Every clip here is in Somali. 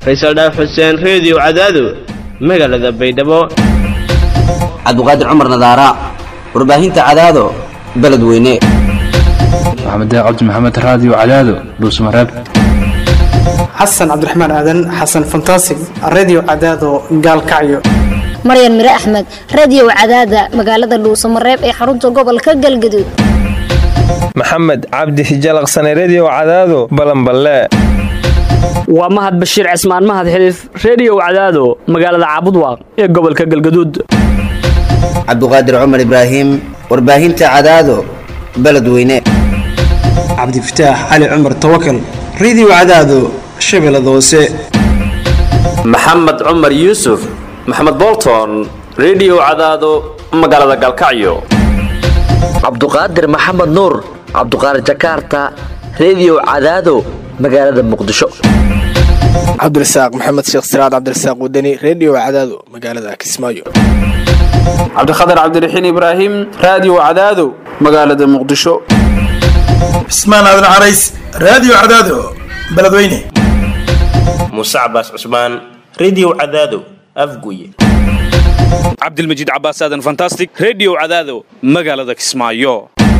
faysal dhaaf xuseen reediyo cadaado magaalada baydhabo cabdiqaadir cumar nadaara warbaahinta cadaado beledweyne maxamed cabdi maxamed raadiyo cadaado dhuusmareeb xasan cabdiraxmaan aadan xasan fantasig redio cadaado gaalkacyo maryan mire axmed radiyow cadaada magaalada dhuusamareeb ee xarunta gobolka galgaduud maxamed cabdi hijalaqsane rediyo cadaado balanballe waa mahad bashiir cismaan mahad xiliif rediyow cadaado magaalada caabudwaaq ee gobolka galgaduud cabdiqaadir cumar ibraahim warbaahinta cadaado beledweyne cabdifataax cali cumar tawakal redio cadaado shabeellada hoose maxamed cumar yuusuf maxamed bolton rediyo cadaado magaalada galkacyo cabduqaadir maxamed nuur cabduqaadir jakaarta rediyo cadaado magaalada muqdisho cabdirasaaq maxamed sheekh siraad cabdirasaaq wadani rediyo cadaado magaalada kismaayo cabdikhatar cabdiraxiin ibraahim raadiyo cadaado magaalada muqdisho cismaan aadan carays raadiyo cadaado beledweyne muuse cabaas cusmaan rediyo cadaado afguye cabdilmajiid cabaas aadan fantastic rediyo cadaado magaalada kismaayo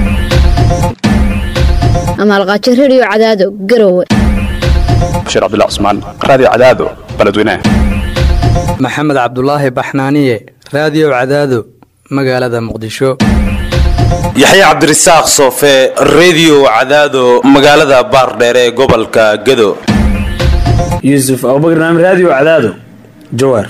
amaalqaajo rediyo cadaado garowe bashiir cabdilla cusmaan raadiyo cadaado beledweyne maxamed cabdulaahi baxnaaniye raadiyo cadaado magaalada muqdisho yaxya cabdirasaaq soofe rediyo cadaado magaalada baardheere ee gobolka gado yuusuf abubakar naam raadiyo cadaado jawaar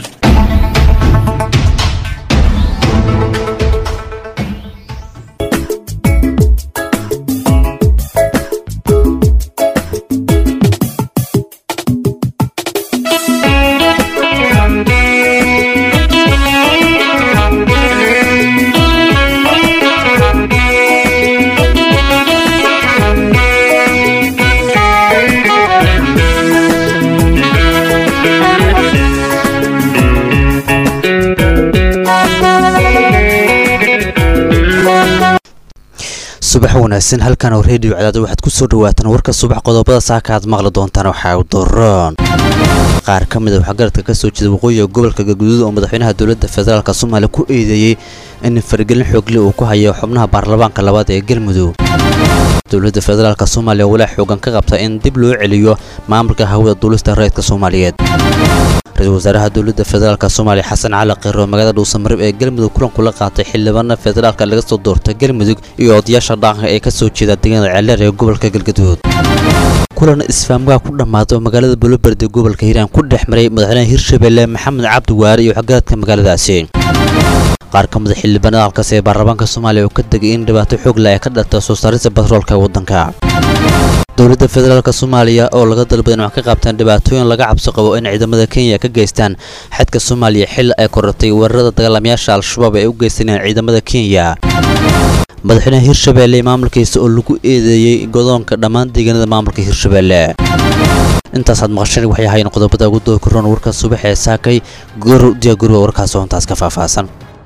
subax wanaagsan halkan oo reediyo cadaado waxaad ku soo dhawaataan warka subax qodobada saaka aad maqli doontaan waxaa daroon qaar ka mid a waxgaradka ka soo jeeda waqooyiga gobolka galguduud oo madaxweynaha dowladda federaalk soomaaliya ku eedeeyey in faragelin xoogle uu ku hayo xubnaha baarlamaanka labaad ee galmudug dowladda federaalk soomaaliya walaa xoogan ka qabta in dib loo celiyo maamulka hawada duulista rayidka soomaaliyeed ra-iisul wasaaraha dowladda federaalk soomaaliya xasan cali qiro magaalada dhuusamareeb ee galmudug kulan kula qaatay xildhibaana federaalka laga soo doorta galmudug iyo odayaasha dhaqanka ee ka soo jeeda deegaanada ceeleer ee gobolka galgaduud kulan isfaamgaha ku dhammaaday oo magaalada buloberde gobolka hiiraan ku dhex maray madaxweynaha hirshabelle maxamed cabdi waare iyo waxgaradka magaaladaasi qaar ka mid a xildhibaanada halkaas ee baarlamaanka soomaaliya oo ka degay in dhibaato xoogla ay ka dhalta soo saarista batroolka ee waddanka dowladda federaalk soomaaliya oo laga dalbada in wax ka qabtaan dhibaatooyin laga cabsi qabo in ciidamada kenya ka geystaan xadka soomaaliya xil ay korortay weerarada dagaalamayaasha al-shabaab ay u geysanayaan ciidamada kenya madaxweynaha hirshabelle maamulkiisa oo lagu eedeeyey godoonka dhammaan deegaanada maamulka hirshabelle intaasaad maqasheen waxay ahaayeen qodobada ugu dooki roon warka subax ee saakay gorow diyaagurwa warkaas oo intaas ka faahfaahsan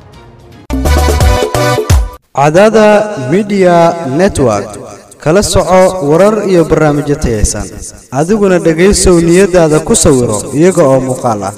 cadada midiya network kala soco warar iyo barnaamijyo tayaysan adiguna dhegaysow niyadaada ku sawiro iyaga oo muuqaal ah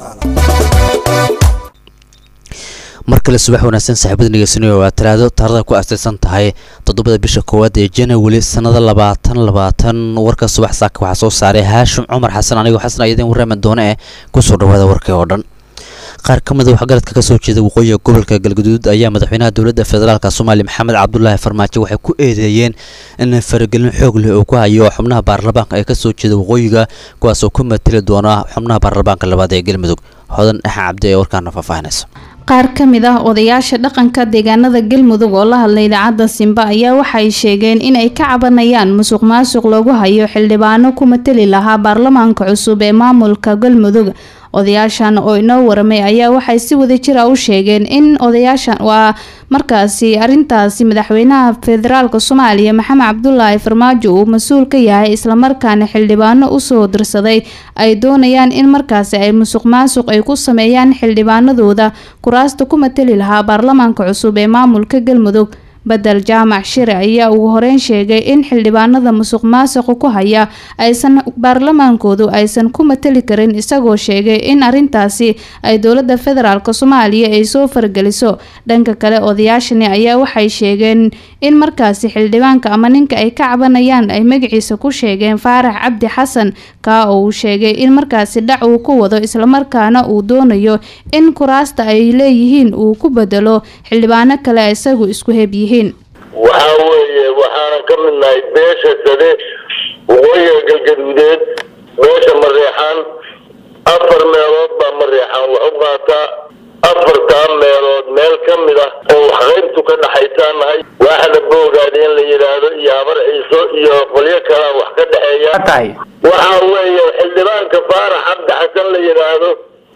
mar kale subax wanaagsan saaxiibada ngeysanayo waa talaado taarada ku aasaysan tahay toddobada bisha koowaad ee janawari sannada labaatan labaatan warka subax saaka waxaa soo saaray haashim cumar xasan anigoo xasan ayadeen warraaman doone eh kusoo dhawaada warkii oo dhan qaar ka mid a waxgaradka ka soo jeeda waqooyiga gobolka galgaduud ayaa madaxweynaha dowladda federaalk soomaaliya maxamed cabdulaahi farmaajo waxay ku eedeeyeen in faragelin xoog leh uu ku hayo xubnaha baarlamaanka ee ka soo jeeda waqooyiga kuwaasoo ku mateli doona xubnaha baarlamaanka labaad ee galmudug hodan axan cabdi ee warkaana faahfaahinaysa qaar ka mid ah odayaasha dhaqanka deegaanada galmudug oo la hadlay idaacadda simba ayaa waxay sheegeen inay ka cabanayaan musuq maasuq loogu hayo xildhibaano ku mateli lahaa baarlamaanka cusub ee maamulka galmudug odayaashan oo inoo waramay ayaa waxay si wadajir ah u sheegeen in odayaashan waa markaasi arintaasi madaxweynaha federaalk soomaaliya maxamed cabdulaahi farmaajo uu mas-uul ka yahay islamarkaana xildhibaano usoo dirsaday ay doonayaan in markaasi ay musuq maasuq ay ku sameeyaan xildhibaanadooda kuraasta ku mateli lahaa baarlamaanka cusub ee maamulka galmudug bedel jaamac shire ayaa ugu horeyn sheegay in xildhibaanada musuq maasuqa ku haya aysan baarlamaankoodu aysan ku matali karin isagoo sheegay in arintaasi ay dowlada federaalk soomaaliya ay soo fargeliso dhanka kale odayaashani ayaa waxay sheegeen in markaasi xildhibaanka ama ninka ay ka cabanayaan ay magaciisa ku sheegeen faarax cabdi xasan kaa oo uu sheegay in markaasi dhac uu ku wado islamarkaana uu doonayo in kuraasta ay leeyihiin uu ku bedelo xildhibaano kale isagu isku heb yihiin waxaa weeye waxaanan ka midnahay beesha sade waqooyiga galgaduudeed beesha mareexaan afar meelood baa mareexaan wax u qaataa afartaa meelood meel ka mid ah oo waxqaybtu ka dhaxaysaa nahay waaxda boogaada in la yidhaahdo iyo habar ciiso iyo qolyo kalaa wax ka dhexeeya waxaa weeye xildhibaanka faarax cabdi xasan la yidhaahdo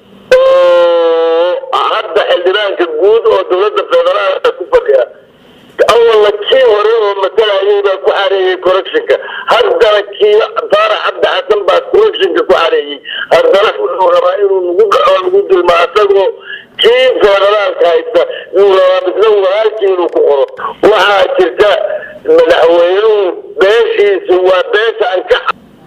oo hadda xildhibaanka guud oo dowladda federaalka ku fadhiya awalna kii hore oo matalayay baa ku xareeyey correctionka haddana kii faarax cabdi xasan baa correctionka ku xareeyey haddana wuxuu rabaa inuu nagu dhaco nagu dulma asagoo kii federaalka haysta yuu rabaa midna walaalkii inuu ku qoro waxaa jirta madaxweynuhu beeshiisu waa beesha anka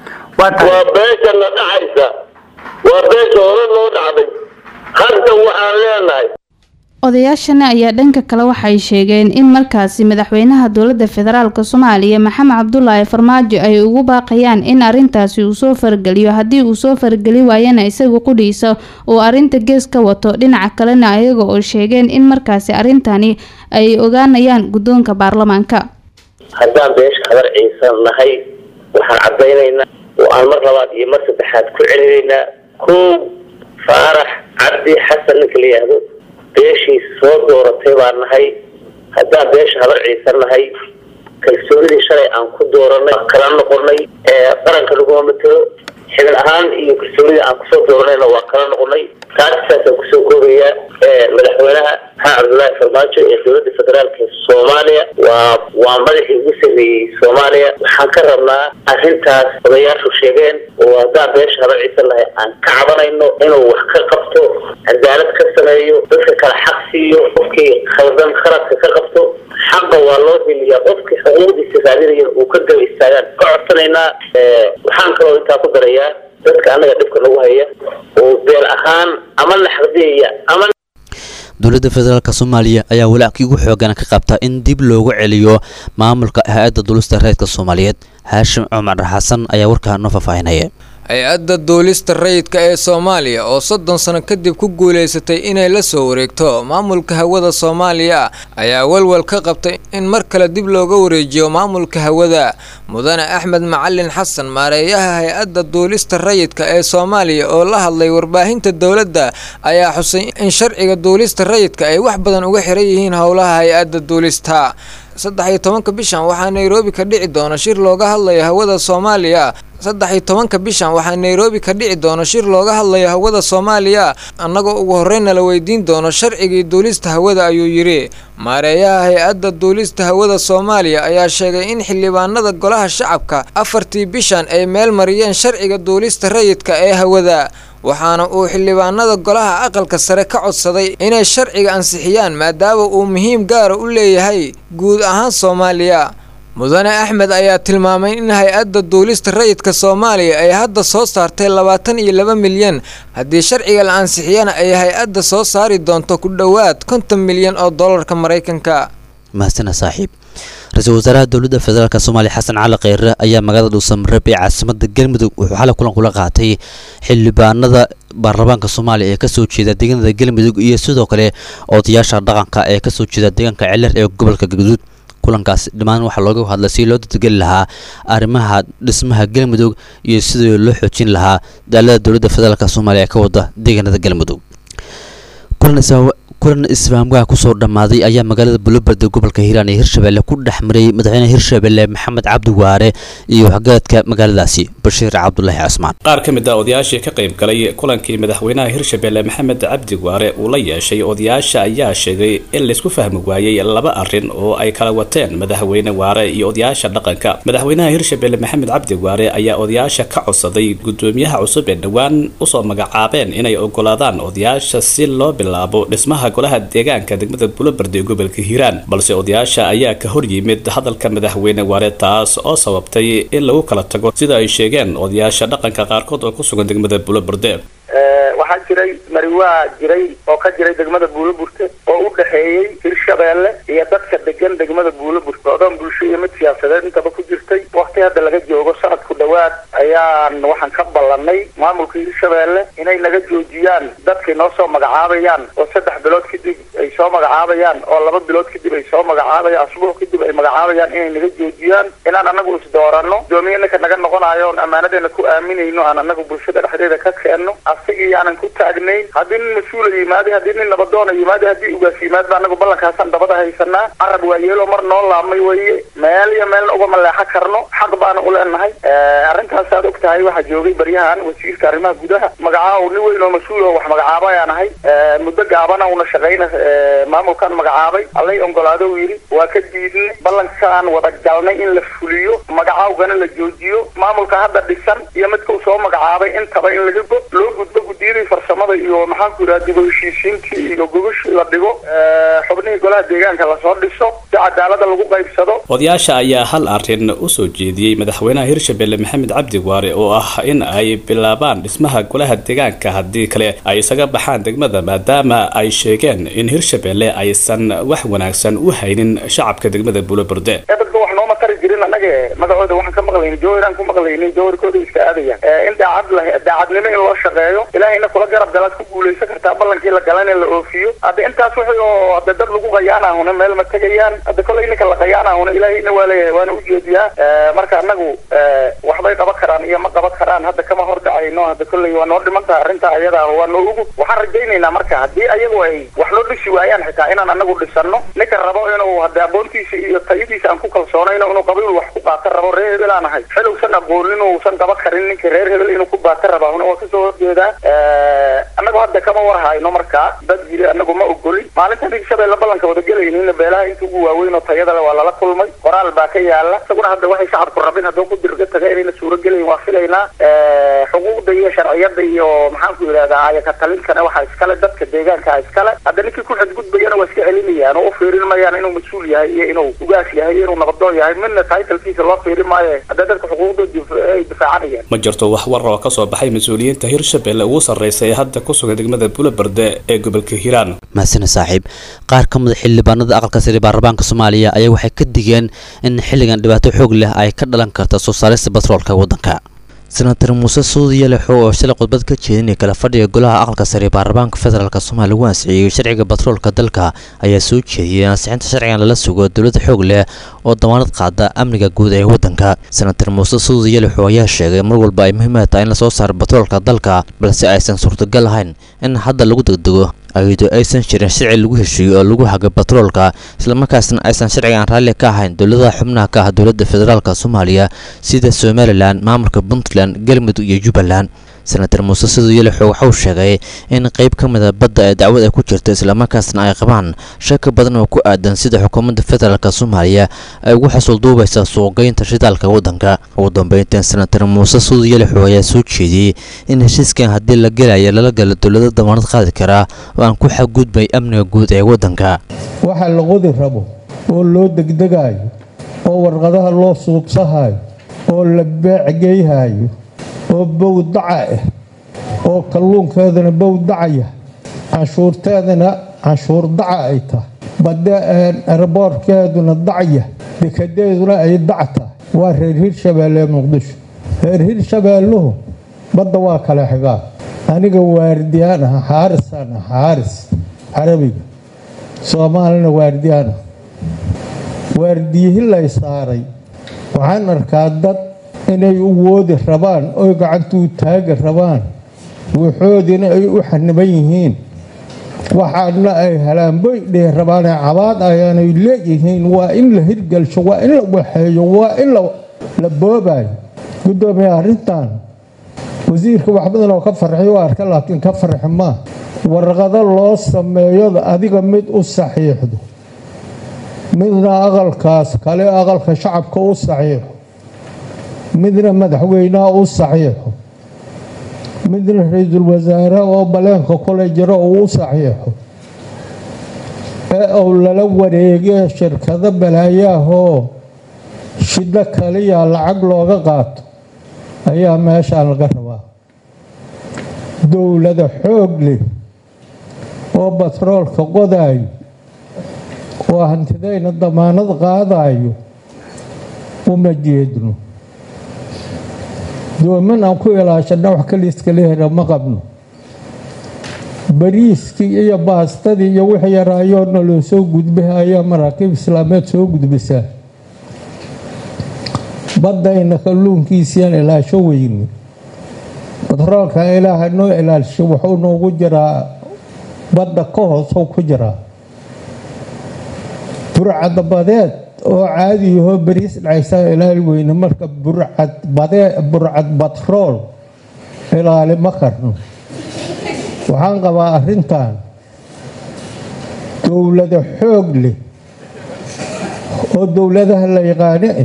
waa beesha na dhacaysa waa beesha hore noo dhacday hadda waxaan leenahay odayaashani ayaa dhanka kale waxay sheegeen in markaasi madaxweynaha dowlada federaalk soomaaliya maxamed cabdulaahi farmaajo ay ugu baaqayaan in arintaasi uu soo fargeliyo haddii uu soo fargeli waayana isagu qudhiisa uu arinta gees ka wato dhinaca kalena ayaga oo sheegeen in markaasi arintani ay ogaanayaan guddoonka baarlamaanka haddaan beesha habar ciisan nahay waxaan caddaynaynaa oo aan mar labaad iyo mar saddexaad ku celinaynaa kow faarax cabdi xasan ninka la yidhaahdo beeshiis soo dooratay baan nahay haddaan beesha habar ciisan nahay kalsoonidii shalay aan ku dooranay kala noqonay qaranka laguma matelo xibin ahaan iyo kalsoonidii aan kusoo dooranayna waa kala noqonay taas saasaan kusoo koobayaa madaxweynaha maxamed cabdullaahi farmaajo ee dowladda federaalk ee soomaaliya waa waa madaxii ugu sameeyey soomaaliya waxaan ka rabnaa arrintaas odayaashu sheegeen oo haddaan beesha habar ciisan lahay aan ka cabanayno inuu wax ka qabto cadaalad ka sameeyo dadka kale xaq siiyo qofkii khaldan khaladka ka qabto xaqa waa loo heliyaa qofkii xuquuqdiisa raadinaya uu ka gaba istaagaan ka codsanaynaa waxaan kaloo intaa ku darayaa dadka annaga dhibka nagu haya oo beel ahaan ama naxdiyaya ama dowladda federaalk soomaaliya ayaa walackii ugu xoogan ka qabta in dib loogu celiyo maamulka hay-adda dulista reedka soomaaliyeed haashim cumar xasan ayaa warkaa noo faahfaahinaya hay-adda duulista rayidka ee soomaaliya oo soddon sano kadib ku guulaysatay inay la soo wareegto maamulka hawada soomaaliya ayaa walwal ka qabtay in mar kale dib looga wareejiyo maamulka hawada mudane axmed macalin xasan maareeyaha hay-adda duulista rayidka ee soomaaliya oo la hadlay warbaahinta dowladda ayaa xusay in sharciga duulista rayidka ay wax badan uga xiran yihiin howlaha hay-adda duulista saddex iyo tobanka bishan waxaa nairobi ka dhici doona shir looga hadlayo hawada soomaaliya saddex iyo tobanka bishan waxaa nairobi ka dhici doona shir looga hadlayo hawada soomaaliya annagoo ugu horreynna la weydiin doono sharcigii duulista hawada ayuu yidhi maareeyaha hay-adda duulista hawada soomaaliya ayaa sheegay in xildhibaanada golaha shacabka afartii bishan ay meel mariyeen sharciga duulista rayidka ee hawada waxaana uu xildhibaanada golaha aqalka sare ka codsaday inay sharciga ansixiyaan maadaama uu muhiim gaara u leeyahay guud ahaan soomaaliya mudane axmed ayaa tilmaamay in hay-adda duulista rayidka soomaaliya ay hadda soo saartay labaatan iyo laba milyan haddii sharciga la ansixiyana ay hay-adda soo saari doonto ku dhowaad konton milyan oo dollarka maraykanka mahadsana saaxiib ra-iisul wasaaraha dowladda federaalk soomaaliya xasan cali kheyre ayaa magaalada dhuusamareeb ee caasimada galmudug wuxuu xalay kulan kula qaatay xildhibaanada baarlamaanka soomaaliya ee kasoo jeeda deegaanada galmudug iyo sidoo kale odayaasha dhaqanka ee kasoo jeeda deegaanka ciler ee gobolka galguduud kulankaas dhammaan waxaa looga hadlay si loo dadgeli lahaa arrimaha dhismaha galmudug iyo sidii loo xoojin lahaa daalada dowladda federaalk soomaaliya ee ka wada deegaanada galmudug kulan isfahamgaha kusoo dhammaaday ayaa magaalada buloberde gobolka hiiraan ee hirshabelle ku dhex maray madaxweynaha hirshabelle maxamed cabdi waare iyo waxgaradka magaaladaasi bashiir cabdulaahi casmaan qaar ka mid ah odayaashii ka qayb galay kulankii madaxweynaha hirshabelle maxamed cabdi waare uu la yeeshay odayaasha ayaa sheegay in laysku fahmi waayey laba arrin oo ay kala wateen madaxweyne waare iyo odayaasha dhaqanka madaxweynaha hirshabelle maxamed cabdi waare ayaa odayaasha ka codsaday gudoomiyaha cusub ee dhowaan usoo magacaabeen inay ogolaadaan odayaasha si loo bilaabo dhismaha golaha deegaanka degmada buloberde ee gobolka hiiraan balse odayaasha ayaa ka hor yimid hadalka madaxweyne waare taas oo sababtay in lagu kala tago sida ay sheegeen odayaasha dhaqanka qaarkood oo ku sugan degmada buloberde waxaa jiray mariwaa jiray oo ka jiray degmada buuloburte oo u dhexeeyey hirshabeelle iyo dadka degan degmada buuloburte odoon bulsho iyo mid siyaasadeed intaba ku jirtay wakti hadda laga joogo sanadku dhowaad ayaan waxaan ka ballanay maamulka hirshabeelle inay naga joojiyaan dadkay noo soo magacaabayaan oo saddex bilood kadib ay soo magacaabayaan oo laba bilood kadib ay soo magacaabayaan asbuuc kadib ay magacaabayaan inay naga joojiyaan inaan anagu isdooranno gudoomiye ninka naga noqonayo oon ammaanadeena ku aaminayno aan anagu bulshada dhexdeeda ka keenno asigii aanan ku taagnayn haddii nin mas-uula yimaaday haddii nin nabadoona yimaaday haddii ugaas yimaadba anagu ballankaasaan dabada haysanaa carab waa yeelo mar noo laabmay weye meel iyo meelna uga maleexo karno xaq baana u leenahay arrintaas aad og tahay waxaa joogay baryahan wasiirka arrimaha gudaha magacaaw nin weyn oo mas-uul oo wax magacaaba ayaan ahay muddo gaabana una shaqayna maamulkaan magacaabay allay ongolaado uu yidhi waa ka diidnay ballankaan wada galnay in la fuliyo magacaawgana la joojiyo maamulka hadda dhisan iyo midka uu soo magacaabay intaba in laga go loo gudbo guddiyadii farsamada iyo maxaanku yidhaha dib u heshiisiintii iyo gogashii la dhigo xubnihii golaha deegaanka lasoo dhiso si cadaalada lagu qaybsado odayaasha ayaa hal arrin u soo jeediyey madaxweynaha hirshabelle maxamed cabdi waare oo ah in ay bilaabaan dhismaha golaha deegaanka haddii kale ay isaga baxaan degmada maadaama ay sheegeen in hirshabelle aysan wax wanaagsan u haynin shacabka degmada buloburde dadka wax nooma tari jirin annaga magacooda waxaan ka maqlayni jawharaan ku maqlayni jawharkooda iska aadayaan in daacad la daacadnimo in loo shaqeeyo ilaahayna kula garab galaad ku guulaysan kartaa ballankii la galan in la oofiyo hadda intaas wixii oo hadda dad lagu qayaanahuna meel ma tegayaan hadda kollay ninka la qayaanahuna ilaahayna waa leeyahay waana ujeediyaa marka annagu waxbay qaban karaan iyo ma qaban karaan hadda kama hor dhacayno hadda kollay waa noo dhiman tahay arrintaa ayada waa noo ugu waxaan rajaynaynaa marka haddii ayagu ay wax noo dhisi waayaan xitaa inaan anagu dhisano ninka rabo inuu hadda aqoontiisa iyo tayadiisa aan ku kalsoonayno inuu qabiil wax ku qaata rabo reer hebel aan ahay xilowsan aqoonin uusan qaban karin ninka reer hebel inuu ku baata rabaa waa kasoo horjeedaa annagu hadda kama warhayno markaa dad yiri anagu ma ogolin maalintan hirshabelle ballanka wada gelaynin beelaha inta ugu waaweyn oo tayada le waa lala kulmay qoraal baa ka yaala isaguna hadda waxay shacabku rabin hadduu ku dirga taga inayna suuro gelayn waa filaynaa xuquuqda iyo sharciyada iyo maxaanku yidhahdaa ayaka talinkana waxaa iskale dadka deegaanka iskale hadda ninkii ku xadgudbayana waa iska celinayaan oo u fiirin mayaan inuu mas-uul yahay iyo inuu ugaas yahay iyo inuu nabadoon yahay midna taytalkiisa loo fiirin maayo hadda dadka xuquuqdooda ay difaacanayaan ma jirto wax war oo kasoo baxay mas-uuliyiinta hirshabelle ugu sarreysa ee hadda ku sugan degmada buloberde ee gobolka hiiraan mahasane saaxiib qaar ka mid a xildhibaanada aqalka sare baarlamaanka soomaaliya ayaa waxay ka digeen in xilligan dhibaato xoog leh ay ka dhalan karta soo saarista batroolka waddanka senator muuse suudiya lexo oo shalay khudbad ka jeedinaya kala fadhiga golaha aqalka sare baarlamaanka federaalk soomaaliya lagu ansixiyey sharciga batroolka dalka ayaa soo jeediyey ansixinta sharcigan lala sugo dowladda xoog leh oo damaanad qaada amniga guud ee waddanka senator muuse suudiya lexo ayaa sheegay mar walba ay muhiimad tahay in lasoo saaro batroolka dalka balse aysan suurtagal ahayn in hadda lagu degdego ayadoo aysan jirin sharci lagu heshiiyo oo lagu haga batroolka islamarkaasna aysan sharcigan raalli ka ahayn dowladaha xubnaha ka ah dowladda federaalk soomaaliya sida somalilan maamulka puntland galmudug iyo jubbaland senator muuse siduyelexo waxauu sheegay in qayb ka mida badda ee dacwad ay ku jirto islamarkaasna ay qabaan shaki badan oo ku aadan sida xukuumadda federaalk soomaaliya ay ugu xasuulduubaysa suuqgeynta shidaalka waddanka ugu dambeyntan senator muuse siduyelexo ayaa soo jeediyey in heshiiskan haddii la gelaya lala galo dowlado damaanad qaadi karaa oo aan ku xadgudbay amniga guud ee waddanka waxa la qodi rabo oo loo degdegayo oo warqadaha loo suubsahayo oo la beecgeyhayo oo bowdaca ah oo kalluunkeedana bowdacaya canshuurteedana canshuur daca ay tahay badde eraboorkeeduna dacya dekadeeduna ay dac tahay waa reer hirshabeelle muqdisho reer hirshabeelluhu badda waa kala xigaa aniga waardiyaan ah xaarisaan ah xaaris carabiga soomaalina waardiyaan ah waardiyihi lay saaray waxaan arkaa dad inay u woodi rabaan oy gacantuu taagi rabaan wuxoodina ay u xaniban yihiin waxaadna ay helaan boy dheh rabaanee cabaad ayaanay leeyihiin waa in la hirgelsho waa in la waxeeyo waa in la boobayo guddoomiye arrintan wasiirka wax badan oo ka farxiy arka laakiin ka farxi maa warqado loo sameeyo adiga mid u saxiixdo midna aqalkaas kale aqalka shacabka u saxiixo midna madaxweynaha u saxiixo midna ra-iisul wasaare oo baleenka kule jiro uu u saxiixo ou lala wareegee shirkado balaayaahoo shiddo kaliya lacag looga qaato ayaa meeshaan laga rabaa dowlada xoog leh oo batroolka qodaayo oo hantidayna damaanad qaadayo uma jeedno dooman aan ku ilaashana wax kaliiskala hera ma qabno bariiskii iyo baastadii iyo wixii yaraayoona loo soo gudbay ayaa maraakiib islaameed soo gudbisaa baddayna kalluunkiisiaan ilaasho weyne batroolka ilaaha noo ilaalisho wuxuu noogu jiraa badda ka hoosou ku jiraa burcadbadeed oo caadiyahoo bariis dhacaysaa ilaali weyne marka burcad batrool ilaali ma karno waxaan qabaa arrintan dowlada xoog leh oo dowladaha la yaqaano ah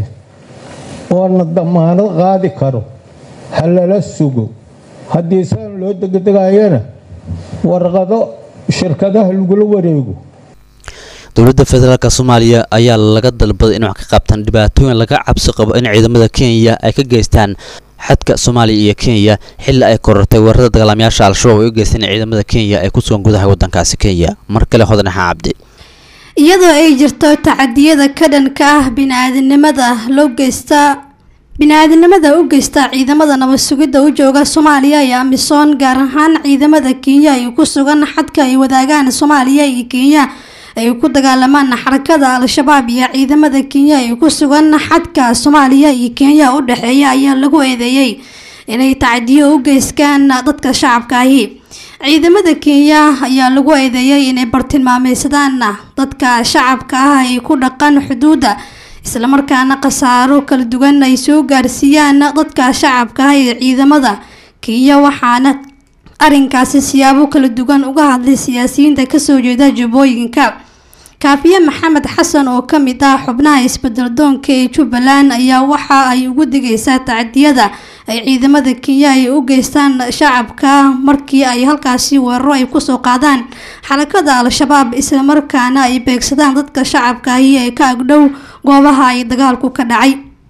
oona damaanad qaadi karo ha lala sugo haddii saan loo degdegayana warqado shirkadaha lagula wareego dowladda federaalk soomaaliya ayaa laga dalbaday in wax ka qabtaan dhibaatooyin laga cabsi qabo in ciidamada kenya ay ka geystaan xadka soomaaliya iyo kenya xilli ay korortay weerarada dagaalamayaasha al-shabaab ay u geysteen ciidamada kenya ee ku sugan gudaha wadankaasi kenya mar kale hodanaxa cabdi iyadoo ay jirto tacadiyada ka dhanka ah bini-aadinimada loo geysta bini-aadinimada u geysta ciidamada nabad sugidda u jooga soomaaliya iyo amisom gaar ahaan ciidamada kenya ay ku sugan xadka ay wadaagaan soomaaliya iyo kenya ay ku dagaalamaan xarakada al-shabaab iyo ciidamada kenya ay ku sugan xadka soomaaliya iyo kenya u dhexeeya ayaa lagu eedeeyey inay tacdiyo u geystaan dadka shacabka ahi ciidamada kenya ayaa lagu eedeeyey inay bartilmaameysadaan dadka shacabka ah ay ku dhaqan xuduudda islamarkaana khasaaro kala duwan ay soo gaarsiiyaan dadka shacabka ah ee ciidamada kenya waxaana arrinkaasi siyaabo kala duwan uga hadlay siyaasiyiinta kasoo jeeda jubbooyinka kaafiye maxamed xasan oo ka mid ah xubnaha isbedel doonka ee jubbaland ayaa waxa ay ugu digaysaa tacdiyada ay ciidamada kenya ay u geystaan shacabka markii ay halkaasi weeraro ay kusoo qaadaan xarakada al-shabaab islamarkaana ay beegsadaan dadka shacabka ahi ee ka agdhow goobaha ay dagaalku ka dhacay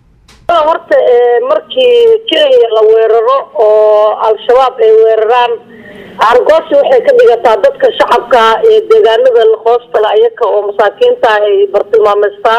horta markii kenya la weeraro oo al-shabaab ay weeraraan argoosi waxay ka dhigataa dadka shacabka ee deegaanada hoostala ayaka oo masaakiinta ay bartilmaameystaan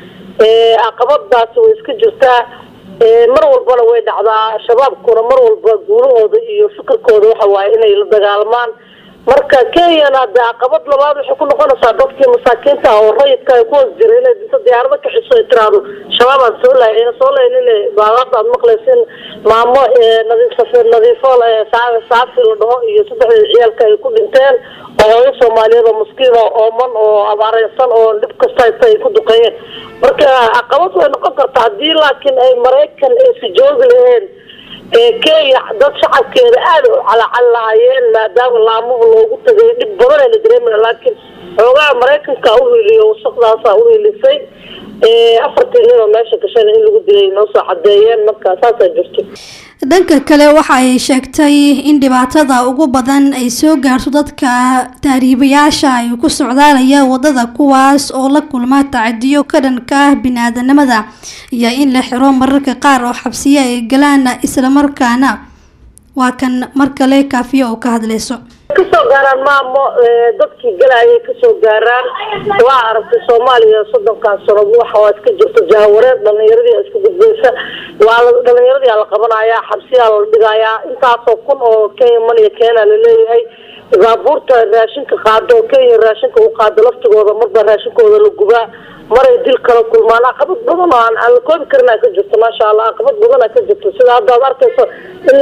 caqabadaasi way iska jirtaa mar walbana way dhacdaa shabaabkuna mar walba guulahooda iyo fikirkooda waxa waaye inay la dagaalamaan marka kenyana de caqabad labaad waxay ku noqonaysaa dadkii masaakiinta oo rayidka ay ku hoos jira inay dinta diyaarado kaxiso ay tiraahdo shabaabaan soo lahay ayna soo lahayn in baalaada aad maqlaysin maamo nadiif nadiifo saafi la dhaho iyo saddexdeeda ciyaalka ay ku dhinteen oo hooyo soomaaliyeed oo maskiin oo ooman oo abaareysan oo dhib kasta haysta ay ku duqeeyeen marka caqabad way noqon kartaa haddii laakiin ay maraykan aysi joogi laheen kenya dad shacabkeeda aada u calacal lahaayeen maadaama laamuhu loogu tagay dhib badan ay la dareemaya laakiin xoogaha maraykanka u hiliyo wasaqdaasa u hilisay afartii nin oo meesha gashana in lagu dilay noo soo cadeeyeen marka saasaa jirto dhanka kale waxa ay sheegtay in dhibaatada ugu badan ay soo gaarto dadka tahriibayaasha ay ku socdaalaya wadada kuwaas oo la kulma tacadiyo ka dhanka ah bini-aadanimada iyo in la xiro mararka qaar oo xabsiyo ay galaan islamarkaana waa kan mar kale kaafiyo oo ka hadlayso kasoo gaaraan maamo dadkii galaayay kasoo gaaraan waa aragtay soomaaliya soddonkan sano waxa waa iska jirto jahawareed dhalinyaradii iska gudbaysa waa dhalinyaradii la qabanayaa xabsiyaa la dhigayaa intaasoo kun oo kenya maniya keena laleeyahay baabuurta raashinka qaado kenya raashinka u qaado laftigooda marba raashinkooda la gubaa maray dil kala kulmaan caqabad badan oo aan aan la koobi karin aa ka jirto maasha allah caqabad badan aa ka jirto sida hadda ad arkayso in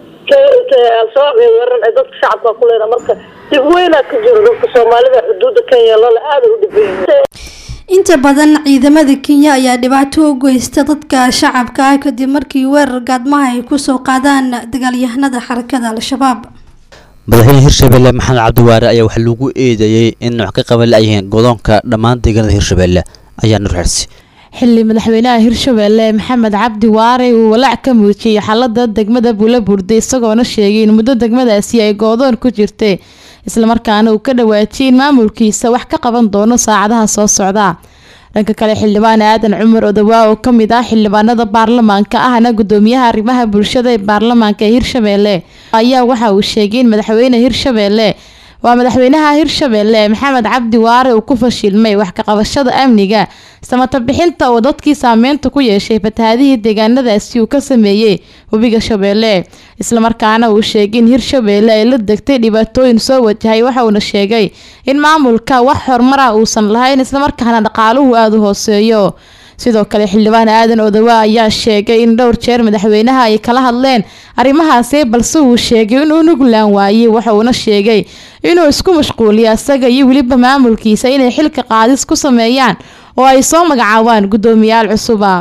al-shabaab ee weeran ay dadka shacabka ku leedahay marka dib weynaa ka jiro dadka soomaalida xuduudda kenya lala aada u dhibayihiin inta badan ciidamada kenya ayaa dhibaato u geysta dadka shacabka ah kadib markii weerar gaadmaha ay kusoo qaadaan dagaalyahanada xarakada al-shabaab madaxweyne hirshabelle maxamed cabdiwaare ayaa waxaa lagu eedeeyey in wax ka qaban la-yihiin godoonka dhammaan deegaanada hirshabelle ayaa nur xirsi xilli madaxweynaha hirshabelle maxamed cabdi waare uu walaac ka muujiyey xaalada degmada buulabuurde isagoona sheegay in muddo degmadaasi ay goodoon ku jirtay islamarkaana uu ka dhawaajiyay in maamulkiisa wax ka qaban doono saacadaha soo socda dhanka kale xildhibaan aadan cumar odawaa oo ka mid ah xildhibaanada baarlamaanka ahna gudoomiyaha arrimaha bulshada ee baarlamaanka ee hirshabeelle ayaa waxa uu sheegay in madaxweyne hirshabeelle waa madaxweynaha hirshabeelle maxamed cabdi waare uu ku fashilmay wax ka qabashada amniga samata bixinta oo dadkii saameynta ku yeeshay fatahaadihii deegaanadaasi uu ka sameeyey webiga shabeelle islamarkaana uu sheegay in hirshabeelle ay la degtay dhibaatooyin soo wajahay waxa uuna sheegay in maamulka wax horumara uusan lahayn islamarkaana dhaqaaluhu aada u hooseeyo sidoo kale xildhibaan aadan odawa ayaa sheegay in dhowr jeer madaxweynaha ay kala hadleen arrimahaasi balse uu sheegay inuu nuglaan waayey waxa uuna sheegay inuu isku mashquuliyo isaga iyo weliba maamulkiisa inay xilka qaadis ku sameeyaan oo ay soo magacaabaan guddoomiyaal cusuba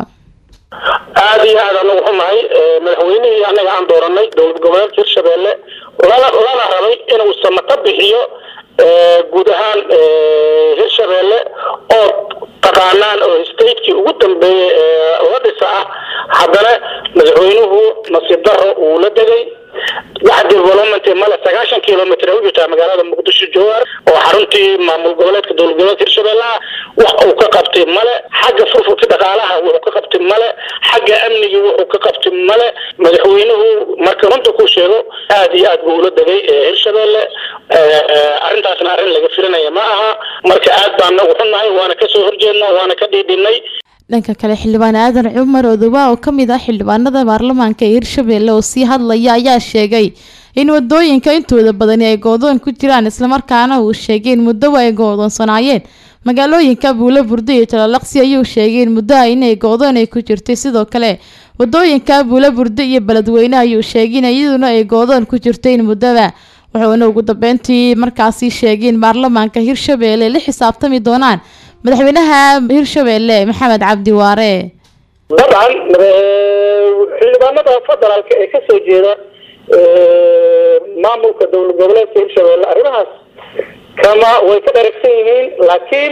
aada iyo aad anagu xumahay madaxweynihii annaga aan dooranay dowlad goboleedka hirshabeelle lana lana rabay inuu samato bixiyo guud ahaan hirshabeelle oo taqaanaan oo stateki ugu dambeeyey la dhisa ah haddana madaxweynuhu nasiib daro uu la degay wax development male sagaashan kilomitr u jirtaa magaalada muqdisho jowhar oo xaruntii maamul goboleedka dowlad goboleedka hirshabeellaha wax uu ka qabtay male xagga furfurka dhaqaalaha wuxuu ka qabtay male xagga amnigii wuxuu ka qabtay male madaxweynuhu marka runta ku sheego aad iyo aad buu ula degay hirshabeelle arrintaasna arrin laga filanaya ma aha marka aad baan nagu xunnahay waana kasoo horjeednaa waana ka dhiidhinay dhanka kale xildhibaan aadan cumar odowa oo ka mid ah xildhibaanada baarlamaanka ee hirshabeelle oo sii hadlaya ayaa sheegay in wadooyinka intooda badani ay goodoon ku jiraan islamarkaana uu sheegay in muddoba ay goodoonsanaayeen magaalooyinka buulo burdo iyo jalalaqsi ayuu sheegay in muddoha inay goodoon ay ku jirtay sidoo kale wadooyinka buulo burdo iyo beledweyne ayuu sheegay in iyaduna ay goodoon ku jirtay in muddoba wuxuuna ugu dambeyntii markaasi sheegay in baarlamaanka hirshabeelle la xisaabtami doonaan madaxweynaha hirshabeelle maxamed cabdi waare dabcan xildhibaanada federaalka ee kasoo jeeda maamulka dowlad goboleedka hirshabeelle arrimahaas kama way ka dharagsan yihiin laakiin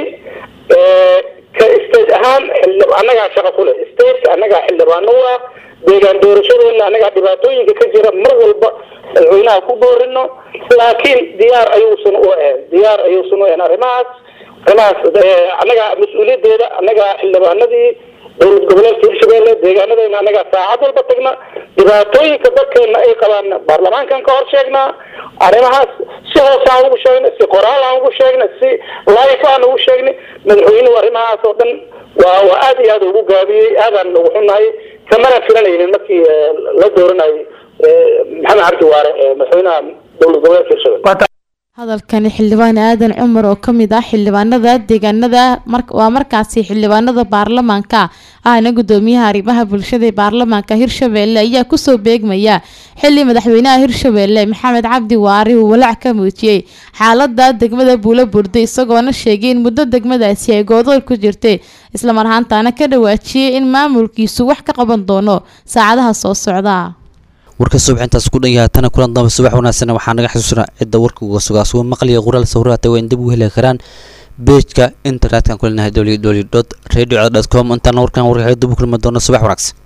ka state ahaan annagaa shaqo ku leh state annagaa xildhibaano u ah deegaan doorashadeena annagaa dhibaatooyinka ka jira mar walba madaxweynaha ku boorino laakiin diyaar ayuusan u ahayn diyaar ayuusan u ahayn arrimahaas arrimahaas annagaa mas-uuliyadeeda annagaa xildhibaanadii dowlad goboleedka hirshabeelle deegaanadeena annagaa saacad walba tagna dhibaatooyinka dadkeena ay qabaan baarlamaankan ka hor sheegnaa arrimahaas si hoose aan ugu sheegnay si qoraal aan ugu sheegnay si life aan ugu sheegnay madaxweynuhu arrimahaas oo dhan waa waa aad iyo aad ugu gaabiyey aadaan ugu xunnahay kamana filanaynin markii la dooranayay maxamed cabdi waare madaxweynaha dowlad goboleedka hirshabelle hadalkani xildhibaan aadan cumar oo ka mid ah xildhibaanada deegaanada waa markaasi xildhibaanada baarlamaanka ahna gudoomiyaha arrimaha bulshada ee baarlamaanka hirshabeelle ayaa kusoo beegmaya xili madaxweynaha hirshabeelle maxamed cabdi waari uu walaac ka muujiyey xaalada degmada buulo burda isagoona sheegay in muddo degmadaasi ay goodoon ku jirtay islamar ahaantaana ka dhawaajiyey in maamulkiisu wax ka qaban doono saacadaha soo socda warka subaxintaas ku dhan yahay tana kulan damba subax wanaagsan waxaa naga xasuusanaa cidda warka uga sugaa suga maqliya qoraal sawiraata waa in dib u heli karaan beejka internetka kulinahay www radio com intaana warkan warka dib u kulmi doono subax wanaagsan